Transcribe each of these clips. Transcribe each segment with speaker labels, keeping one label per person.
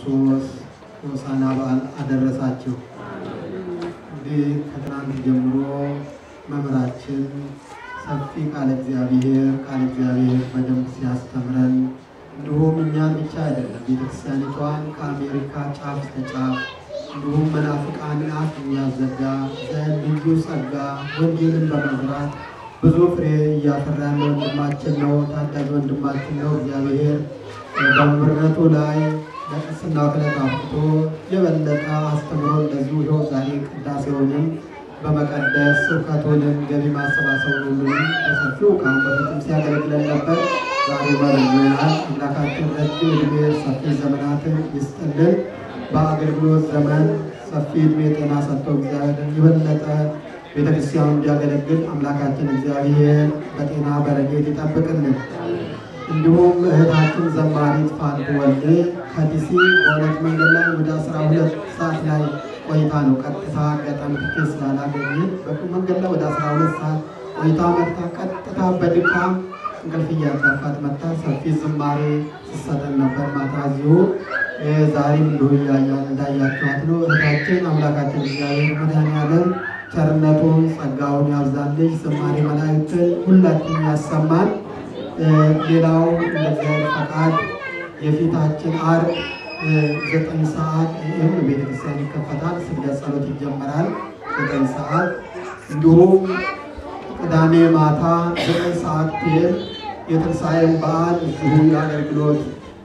Speaker 1: ክርስቶስ ሆሳዕና በዓል አደረሳችሁ። እንግዲህ ከትናንት ጀምሮ መምህራችን ሰፊ ቃለ እግዚአብሔር ቃለ እግዚአብሔር በደንብ ሲያስተምረን እንዲሁም እኛን ብቻ አይደለም ቤተክርስቲያኒቷን ከአሜሪካ ጫፍ እስከ ጫፍ እንዲሁም መናፍቃንን አፍ የሚያዘጋ ልዩ ጸጋ ወንጌልን በመዝራት ብዙ ፍሬ እያፈራ ያለ ወንድማችን ነው። ታዳጊ ወንድማችን ነው። እግዚአብሔር በመምህርነቱ ላይ ለቅስና ክለት አብቅቶ የበለጠ አስተምሮ እንደዚሁ ይኸው ዛሬ ቅዳሴውንም በመቀደስ ስብከቱንም ገቢ ማሰባሰቡን ሁሉንም በሰፊው ከአሁን በፊትም ሲያገለግለን ነበር። ዛሬ መርዞናል። አምላካችን ረጅም ዕድሜ ሰፊ ዘመናትን ይስጥልን። በአገልግሎት ዘመን ሰፊ ዕድሜ ጤና ሰጥቶ እግዚአብሔርን የበለጠ ቤተክርስቲያኑ እንዲያገለግል አምላካችን እግዚአብሔር በጤና በረድኤት ይጠብቅልን። እንዲሁም እህታችን ዘማሪት ፋንቱ ወልዴ ከዲሲ በሁለት መንገድ ላይ ወደ አስራ ሁለት ሰዓት ላይ ቆይታ ነው ቀጥታ አጋጣሚ ትኬት ስላላገኘን መንገድ ላይ ወደ አስራ ሁለት ሰዓት ቆይታ መጥታ ቀጥታ በድካም እንቅልፍ እያንቀፋት መጥታ ሰፊ ዝማሬ ስትሰጠን ነበር። ማታ እዚሁ ዛሬም እንዲሁ እንዳያችኋት ነው። እህታችን አምላካችን እግዚአብሔር መድኃኔዓለም ቸርነቱን ጸጋውን ያብዛልሽ። ዝማሬ መላእክትን ሁላችን ያሰማን። ሌላው እንደ እግዚአብሔር ፈቃድ የፊታችን ዓርብ ዘጠኝ ሰዓት ይህም ቤተክርስቲያን ይከፈታል። ስግደት ጸሎት ይጀመራል ዘጠኝ ሰዓት እንዲሁም ቅዳሜ ማታ ዘጠኝ ሰዓት ፒኤም የትንሣኤን በዓል እዚሁ የአገልግሎት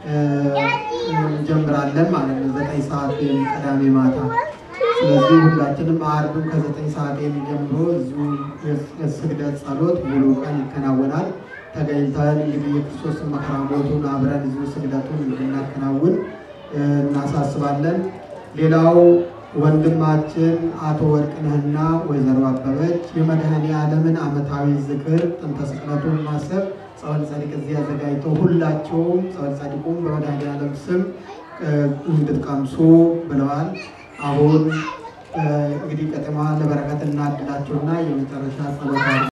Speaker 1: እንጀምራለን ማለት ነው። ዘጠኝ ሰዓት ፒኤም ቅዳሜ ማታ። ስለዚህ ሁላችንም ዓርብም ከዘጠኝ ሰዓት ጀምሮ እዚሁ የስግደት ጸሎት ሙሉ ቀን ይከናወናል። ተገኝተን እንግዲህ የክርስቶስን መከራ ሞቱን አብረን እዚሁ ስግደቱን እንድናከናውን እናሳስባለን። ሌላው ወንድማችን አቶ ወርቅነህና ወይዘሮ አበበች የመድኃኔ ዓለምን ዓመታዊ ዝክር ጥንተ ስቅለቱን ማሰብ ጸበል ጸዲቅ እዚህ አዘጋጅተው ሁላቸውም ጸበል ጸዲቁም በመድኃኔ ዓለም ስም እንድትቀምሱ ብለዋል። አሁን እንግዲህ ቀጥማ ለበረከት እናድላቸውና የመጨረሻ ጸሎታ